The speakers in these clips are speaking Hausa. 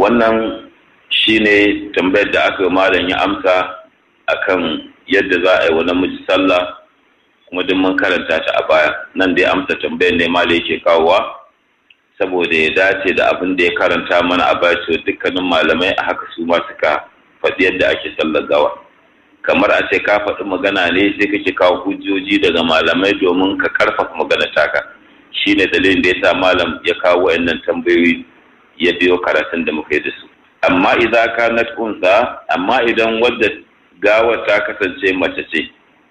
wannan shine tambayar da aka malam ya amsa akan yadda za a yi wa namiji sallah kuma duk mun karanta ta a baya nan dai amsa tambayar ne malam yake kawowa saboda ya dace da abin da ya karanta mana a baya to dukkanin malamai a haka su ma suka faɗi yadda ake sallar gawa kamar a ce ka faɗi magana ne sai kake kawo hujjoji daga malamai domin ka karfafa magana taka shine dalilin da ya sa malam ya kawo wayannan tambayoyi ya biyo karatun da muka yi da su amma idan ka na unsa amma idan wadda gawar ta kasance mace ce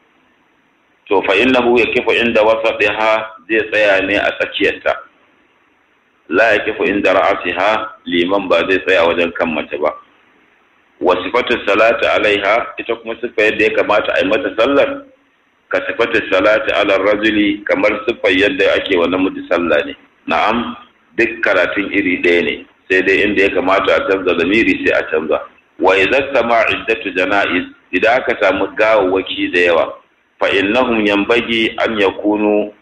to fa innahu yakifu inda wasatiha zai tsaya ne a tsakiyarta la yakifu inda ra'asiha liman ba zai tsaya wajen kan mace ba wa sifatu salati alaiha ita kuma sifa yadda ya kamata a yi mata sallar ka sifatu salati ala rajuli kamar siffar yadda ake wa namiji sallah ne na'am duk karatun iri ɗaya ne sai dai inda ya kamata a canza zamiri sai a canza wa idza sama iddatu janaiz idan aka samu gawawwaki da yawa fa innahum yanbaghi an yakunu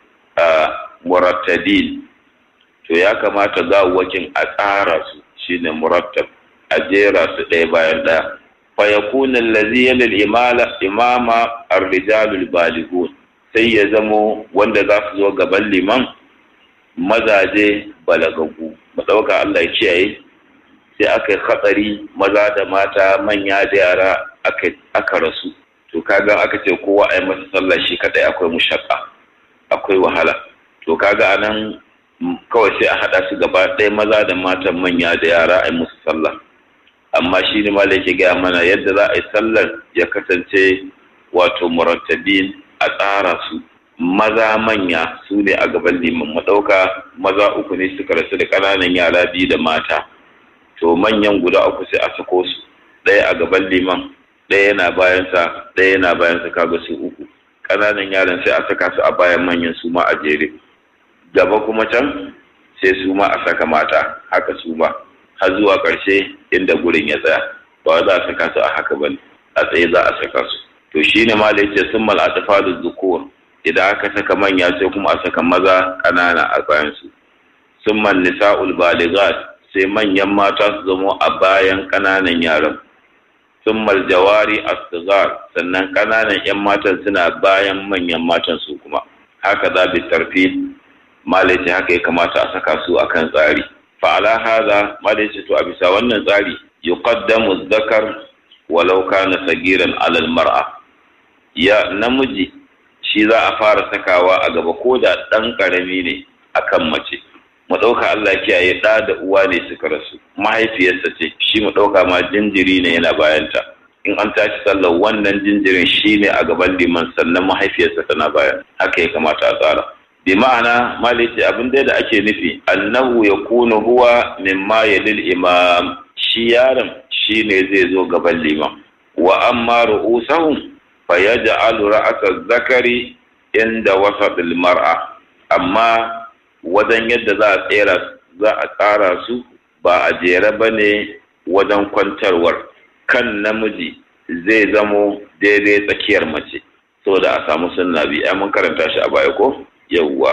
murattadin to ya kamata gawawwakin a tsara su shine murattab a jera su ɗaya bayan ɗaya fa yakunu allazi yalil imala imama ar-rijalul balighun sai ya zamo wanda za su zo gaban liman mazaje balagagu mu ɗauka Allah ya kiyaye sai aka yi hatsari maza da mata manya da yara aka rasu to kaga aka ce kowa a yi masa sallah shi kadai akwai mushakka akwai wahala to kaga anan kawai sai a haɗa su gaba ɗaya maza da matan manya da yara a yi musu sallah amma shi ne malai ke gaya mana yadda za a yi sallar ya kasance wato murattabin a tsara su maza manya su ne a gaban liman maɗauka maza uku ne suka rasu da ƙananan yara biyu da mata to manyan guda uku sai a sako su ɗaya a gaban liman ɗaya yana bayansa ɗaya yana bayansa kaga su uku ƙananan yaran sai a saka su a bayan manyan su ma a jere gaba kuma can sai su ma a saka mata haka su ma har zuwa ƙarshe inda gurin ya tsaya ba za a saka su a haka ba a tsaye za a saka su to shine ma da yace sun mal atfalu zukur idan aka saka manya sai kuma a saka maza ƙanana a bayansu sun man nisa'ul baligat sai manyan mata su zamo a bayan ƙananan yaran sun mal jawari asgar sannan ƙananan 'yan matan suna bayan manyan matan su kuma haka za bi tarfi malaci haka ya kamata a saka su akan tsari fa'ala haza malaci to a bisa wannan tsari yuqaddamu zakar walau kana sagiran alal mar'a ya namiji shi za a fara sakawa a gaba ko da ɗan ƙarami ne akan mace mu ɗauka Allah kiyaye ɗa da uwa ne suka rasu mahaifiyarsa ce shi mu ɗauka ma jinjiri ne yana bayanta in an tashi sallar wannan jinjirin shi ne a gaban liman sannan mahaifiyarsa tana bayan haka ya kamata a tsara bi ma'ana malice abin da ake nufi annahu ya kunu huwa mimma yalil imam shi yaron shi ne zai zo gaban liman wa amma ru'usahum fayaj'alu ra'asa zakari inda wasatil mar'a amma wajen yadda za a tsera za a tsara su ba a jere bane wajen kwantarwar kan namiji zai zamo daidai tsakiyar mace saboda a samu sunna bi ai mun karanta shi a baya ko yawwa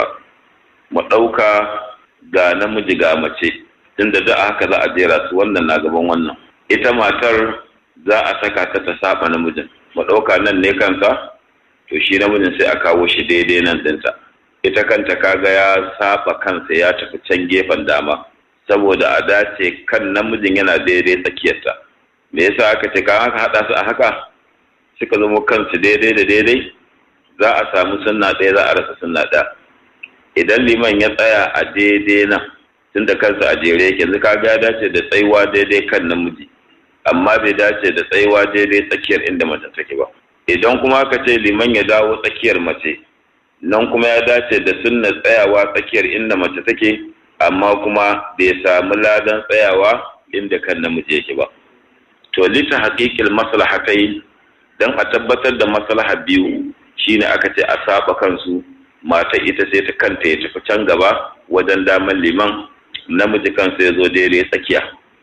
mu ɗauka ga namiji ga mace tunda da haka za a jera su wannan na gaban wannan ita matar za a saka ta ta saba namijin mu ɗauka nan ne kansa to shi namijin sai a kawo shi daidai nan ɗinta ita kanta kaga ya saba kansa ya tafi can gefen dama saboda a dace kan namijin yana daidai tsakiyarta me yasa aka ce kan haka haɗa su a haka suka zama kansu daidai da daidai za a samu sunna ɗaya za a rasa sunna ɗaya idan liman ya tsaya a daidai nan tunda kansa a jere yake yanzu kaga ya dace da tsayuwa daidai kan namiji amma bai dace da tsayuwa daidai tsakiyar inda mace take ba idan kuma aka ce liman ya dawo tsakiyar mace nan kuma ya dace da sunna tsayawa tsakiyar inda mace take amma kuma bai samu ladan tsayawa inda kan namiji yake ba to lita haƙiƙil maslahatai dan a tabbatar da maslaha biyu shine aka ce a saba kansu mata ita sai ta kanta ya tafi can gaba wajen daman liman namiji kansa ya zo daidai tsakiya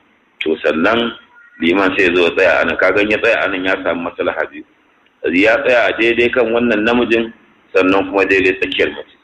to sannan liman sai zo tsaya anan kagan ya tsaya anan ya samu maslaha biyu ya tsaya a daidai kan wannan namijin sannan kuma daidai tsakiyar mace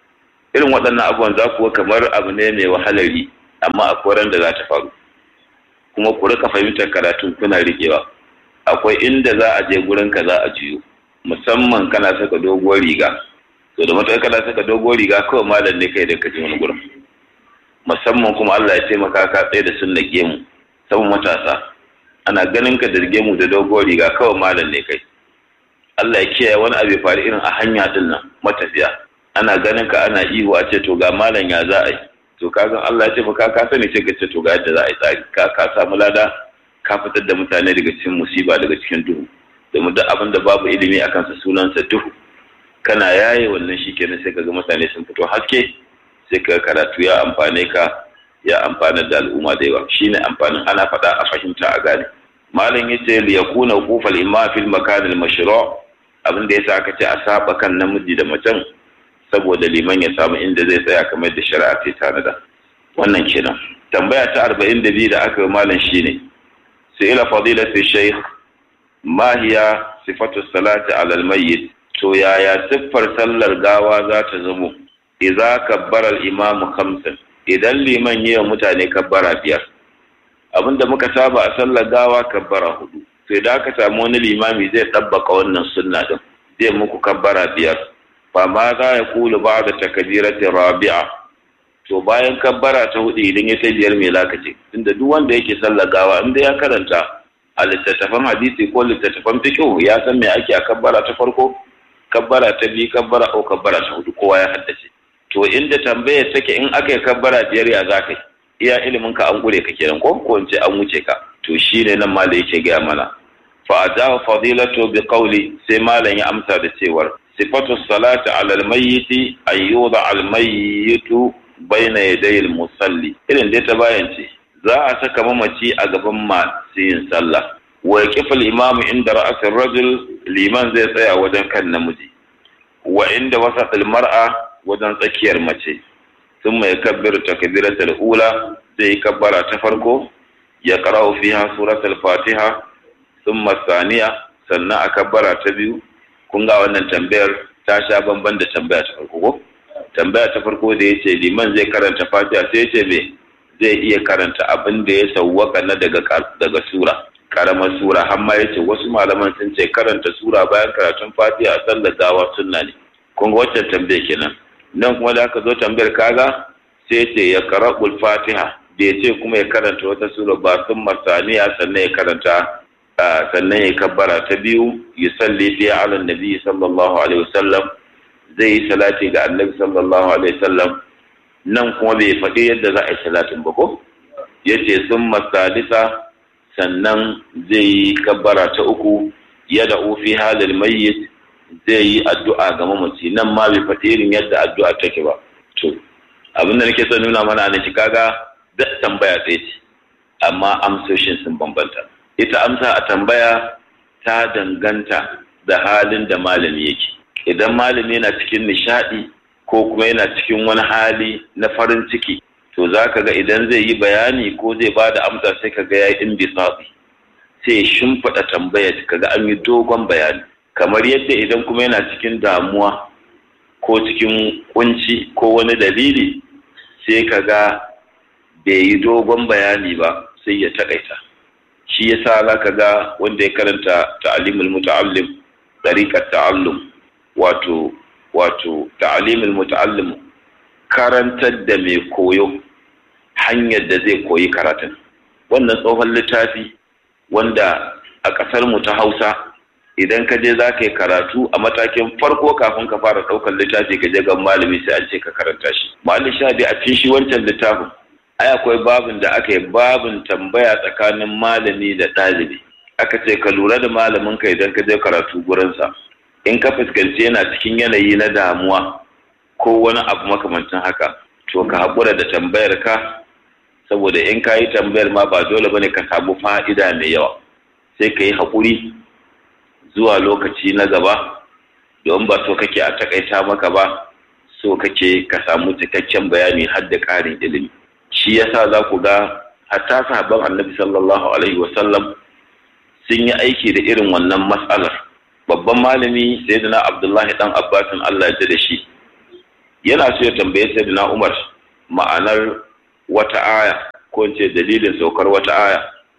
irin waɗannan abubuwan za kuwa kamar abu ne mai wahalari amma a koran da za ta faru kuma ku rika fahimtar karatun kuna riƙewa akwai inda za a je gurin ka za a jiyo musamman kana saka doguwar riga to da matuƙar kana saka doguwar riga kawai malam ne kai da ka je wani gurin musamman kuma Allah ya taimaka ka tsaye da sunna gemu saman matasa ana ganin ka da gemu da doguwar riga kawai malam ne kai Allah ya kiyaye wani abu ya faru irin a hanya din nan matafiya ana ganin ka ana ihu a ce to ga malam ya za a yi to kaga Allah ya taimaka ka sani sai ka ce to ga yadda za a yi tsari ka ka samu lada ka fitar da mutane daga cikin musiba daga cikin duhu domin duk abin da babu ilimi a kansa sunansa duhu kana yaye wannan shikenan sai kaga mutane sun fito haske sai ka karatu ya amfane ka ya amfanar da al'umma da yawa shine amfanin ana faɗa a fahimta a gane malam yace li yakuna qufal imma fil makan al mashru' abin da yasa aka ce a saba kan namiji da macen saboda liman ya samu inda zai tsaya kamar da shari'a ta tanada wannan kenan tambaya ta 42 da aka yi malam shine sai ila fadilatu shaykh ma hiya sifatu salati ala al mayyit to yaya siffar sallar gawa za ta zamo idza kabbara al imamu khamsan idan liman yi wa mutane kabbara biyar abinda muka saba a sallar gawa kabbara hudu sai da aka samu wani limami zai ɗabbaka wannan sunna din zai muku kabbara biyar fa ma za ya kulu ba da takabiratin rabi'a to bayan kabbara ta hudu idan ya sai biyar mai lakace tunda duk wanda yake sallar gawa inda ya karanta a littattafan hadisi ko littattafan fiqh ya san me ake a kabbara ta farko kabbara ta biyu kabbara ko kabbara ta hudu kowa ya haddace to inda tambayar take in aka yi kabbara biyar ya za ka iya ilimin ka an gure ka kenan ko ko in ce an wuce ka to shi ne nan malam yake gaya mana fa ajawa fadilatu bi qawli sai malam ya amsa da cewar sifatu salati ala almayyiti ayyuda almayyitu baina yaday almusalli irin dai ta bayan ce za a saka mamaci a gaban masu yin sallah wa yaqifu al-imam inda ra'as rajul liman zai tsaya wajen kan namiji wa inda wasat al-mar'a wajen tsakiyar mace sun mai kabbiru takbiratul ula zai kabbara ta farko ya qara'u fiha suratul fatiha thumma saniya sannan a kabbara ta biyu kun ga wannan tambayar ta sha bamban da tambaya ta farko ko tambaya ta farko da yace liman zai karanta fatiha sai yace me zai iya karanta abin da ya sawwaka na daga daga sura karamar sura har ma yace wasu malaman sun ce karanta sura bayan karatun fatiha a sallar gawa sunna ne kun ga waccan tambaya kenan nan kuma da aka zo tambayar kaga sai ce ya karabul fatiha da ya ce kuma ya karanta wata sura ba sun masaniya sannan ya karanta sannan ya kabbara ta biyu ya salli fi ala nabi sallallahu alaihi wasallam zai yi salati ga annabi sallallahu alaihi wasallam nan kuma bai faɗi yadda za a yi salatin ba ko ya ce sun masalisa sannan zai yi kabbara ta uku ya da fi halil mayyit zai yi addu'a ga mamaci nan ma bai faɗi irin yadda addu'a take ba to abin da nake son nuna mana ne shi kaga da tambaya ɗaya ce amma amsoshin sun bambanta ita amsa a tambaya ta danganta da halin da malami yake idan malami yana cikin nishaɗi ko kuma yana cikin wani hali na farin ciki to za ka ga idan zai yi bayani ko zai ba da amsa sai ka ga ya yi imbisatsi sai ya shimfiɗa tambaya ka ga an yi dogon bayani kamar yadda idan kuma yana cikin damuwa ko cikin kunci ko wani dalili sai ka ga bai yi dogon bayani ba sai ya takaita shi yasa za ka ga wanda ya karanta ta'alimul muta'allim dariqat ta'allum wato wato ta'alimul muta'allim karantar da mai koyo hanyar da zai koyi karatun wannan tsohon littafi wanda a ƙasar mu ta Hausa idan ka je za ka yi karatu a matakin farko kafin ka fara ɗaukar littafi ka je ga malami sai an ce ka karanta shi malami sha a cikin shi wancan littafin ai akwai babin da aka yi babin tambaya tsakanin malami da ɗalibi aka ce ka lura da malamin ka idan ka je karatu gurinsa in ka fuskanci yana cikin yanayi na damuwa ko wani abu makamancin haka to ka haƙura da tambayar ka saboda in ka yi tambayar ma ba dole bane ka samu fa'ida mai yawa sai ka yi haƙuri zuwa lokaci na gaba don ba so kake a takaita maka ba so kake ka samu cikakken bayani har da ƙarin ilimi shi yasa za ku ga hatta sahabban annabi sallallahu alaihi wasallam sun yi aiki da irin wannan matsalar babban malami sayyidina abdullahi dan abbasin allah ya da shi yana so ya tambaye sayyidina umar ma'anar wata aya ko ce dalilin saukar wata aya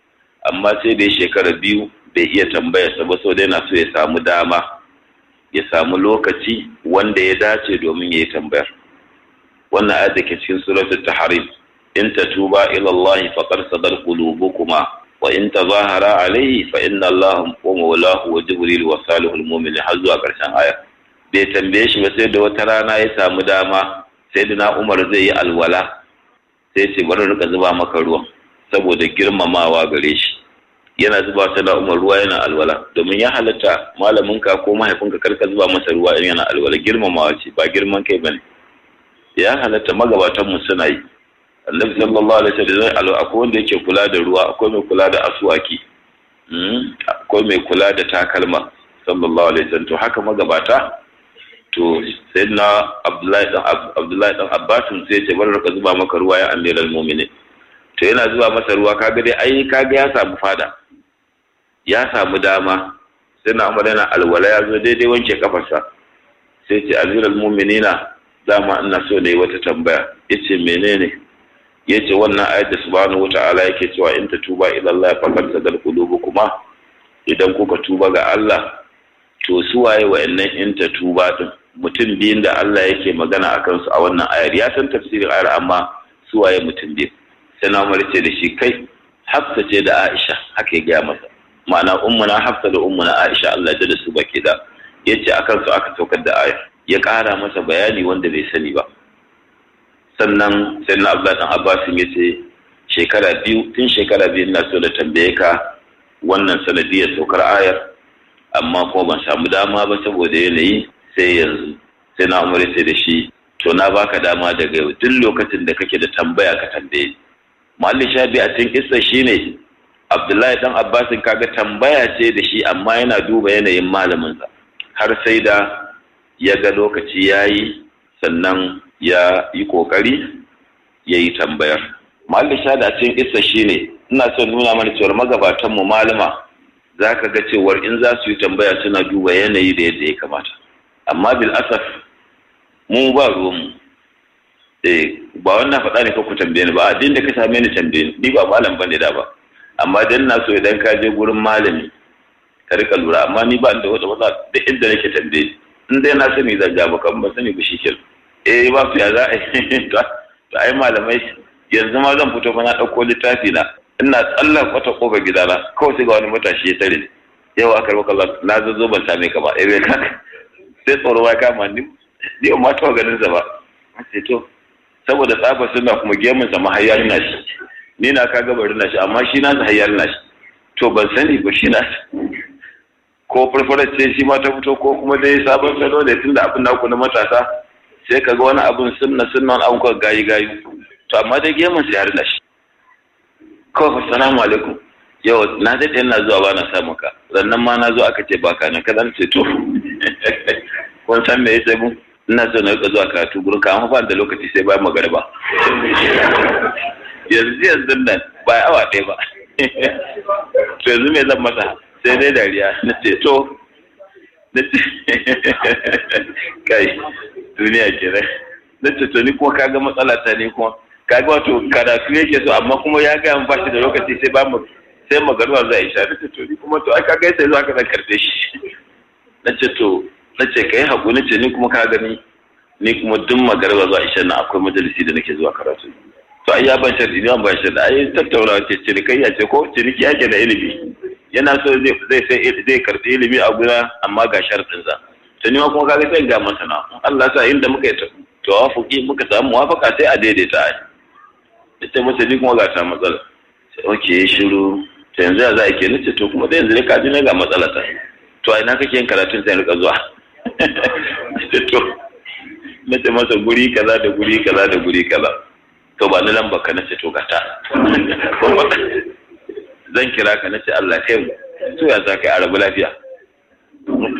amma sai da shekara biyu bai iya tambayarsa ba sau da yana so ya samu dama ya samu lokaci wanda ya dace domin ya yi tambayar wannan ayat da ke cikin suratul tahrim in tatuba ila Allah faqad sadar qulubukuma wa in tazahara alayhi fa inna Allah wa mawlahu wa jibril wa salihul mu'minin har zuwa karshen aya bai tambaye shi ba sai da wata rana ya samu dama sai da na Umar zai yi alwala sai ce bari rika zuba maka ruwa saboda girmamawa gare shi yana zuba ta da umar ruwa yana alwala domin ya halatta malaminka ko mahaifinka karka zuba masa ruwa in yana alwala girmamawa ce ba girman kai bane ya halatta magabatan mu suna yi annabi sallallahu alaihi wasallam akwai wanda yake kula da ruwa akwai mai kula da aswaki akwai mai kula da takalma sallallahu alaihi wasallam to haka magabata to sayyidina abdullahi dan abdullahi dan abbas sai ya ce bar ka zuba maka ruwa ya amiral mu'minin to yana zuba masa ruwa kaga dai ai kaga ya samu fada ya samu dama sai na umar yana alwala ya zo daidai wanke kafarsa sai ce amiral mu'minina dama ina so ne wata tambaya yace menene yace wannan ayat da subhanahu wata'ala yake cewa in ta tuba ila Allah faqad sadal qulubukuma idan kuka tuba ga Allah to su waye wa'annan in ta tuba din mutum biyun da Allah yake magana akan su a wannan ayar ya san tafsirin ayar amma su waye mutum biyu sai na umar ce da shi kai hafsa ce da aisha haka ya gaya masa ma'ana ummuna hafsa da ummuna aisha Allah da su baki da yace akan su aka saukar da ayar ya ƙara masa bayani wanda bai sani ba sannan sai na abdullahi dan abbas ya ce shekara biyu tun shekara biyu ina so da tambaye ka wannan sanadiyar saukar ayar amma kuma ban samu dama ba saboda yanayi sai yanzu sai na umar ce da shi to na baka dama daga yau duk lokacin da kake da tambaya ka tambaye Mallin Shabi a cikin kissa shine Abdullahi dan Abbasin kaga tambaya ce da shi amma yana duba yanayin malaminsa har sai da ya ga lokaci yayi sannan ya yi kokari ya yi tambayar. Mallin Shabi a cikin kissa shine ina son nuna mana cewar magabatan mu malama za ka ga cewar in za su yi tambaya suna duba yanayi da yadda ya kamata. Amma bil asaf mu ba ruwanmu eh ba wannan faɗa ne ka ku tambaye ni ba addin da ka same ni tambaye ni ni ba malam bane da ba amma dan na so idan ka je gurin malami ka rika lura amma ni ba da wata wata duk inda nake tambaye in dai na sani zan ga baka ba sani ba shikenan eh ba su ya za a yi to ai malamai yanzu ma zan fito fa na ɗauko littafi na ina tsallan wata kofa gidana kawai sai ga wani matashi ya tare yau aka rubuka na zo ban same ka ba eh bai kaka sai tsoro ya kama ni ni ma ta ganin sa ba sai to saboda tsafa suna kuma gemun sa mahayyar na shi ni na ka ga bari na shi amma shi na sa hayyar na shi to ban sani ba shi na ko farfarar ce shi ma ta fito ko kuma dai sabon salo ne tunda abin naku na matasa sai ka ga wani abin sunna sunna wani abin gayi gayi to amma dai gemun sa ya na shi kawai assalamu alaikum yau na daɗe ina zuwa ba na samu ka sannan ma na zo aka ce baka na kaza ce to kun san me yace mu ina so na rika zuwa karatu gurin ka amma ba da lokaci sai bayan magariba yanzu yanzu nan ba awa ɗaya ba to yanzu me zan masa sai dai dariya na ce to na ce kai duniya kenan na ce to ni kuma kaga matsala ta ne kuma kaga wato karatu yake so amma kuma ya ga ba shi da lokaci sai ba mu sai magaruwa za a isha na ce to ni kuma to ai kaga sai zuwa ka zan karbe shi na ce to na ce ka yi haƙu na ce ni kuma ka gani ni kuma duk magaruwa zuwa isha na akwai majalisi da nake zuwa karatu to ai ya ban sharɗi ni ban sharɗi ai tattaunawa ce cinikayya ce ko ciniki yake da ilimi yana so zai sai zai karɓi ilimi a guna amma ga sharɗinsa to ni ma kuma kaga sai ga masana Allah sa inda muka yi tawafuki muka samu muwafaka sai a daidaita ai ita mace ni kuma ga ta matsala sai oke shiru to yanzu za a ke nace to kuma da yanzu ne ka ji na ga matsala ta to a ina kake yin karatun sai rika zuwa to nace masa guri kaza da guri kaza da guri kaza to ba ni lamba ka nace to gata zan kira ka nace Allah kai mu to ya za ka yi arabu lafiya